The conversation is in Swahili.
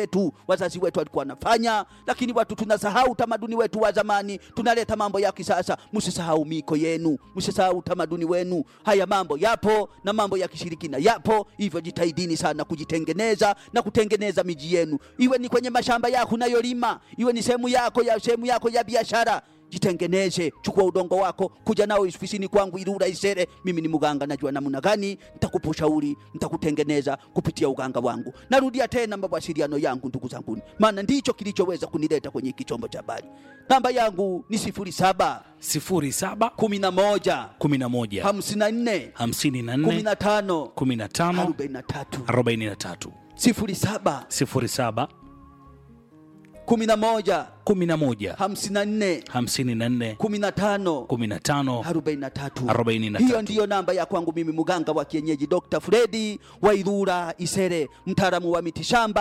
wetu wazazi wetu walikuwa wanafanya, lakini watu tunasahau utamaduni wetu wa zamani, tunaleta mambo ya kisasa. Msisahau miko yenu, msisahau utamaduni wenu. Haya mambo yapo na mambo ya kishirikina yapo, hivyo jitahidini sana kujitengeneza na kutengeneza miji yenu, iwe ni kwenye mashamba yako unayolima, iwe ni sehemu yako ya sehemu yako ya biashara jitengeneze, chukua udongo wako, kuja nao ofisini kwangu Ilula Isere. Mimi ni mganga, najua namna gani nitakupa ushauri, nitakutengeneza kupitia uganga wangu. Narudia tena mawasiliano yangu, ndugu zangu, maana ndicho kilichoweza kunileta kwenye hiki chombo cha habari. Namba yangu ni sifuri saba 07 kumi na moja 11 hamsini na nne kumi 54 na tano 15 arobaini na tatu 43 sifuri saba 07 kumi na moja 11 hamsini na nne 54 kumi na tano 15 arobaini na tatu. 43. Hiyo ndiyo namba ya kwangu mimi mganga wa kienyeji Dr. Fredi wa Ilula Isere, mtaalamu wa mitishamba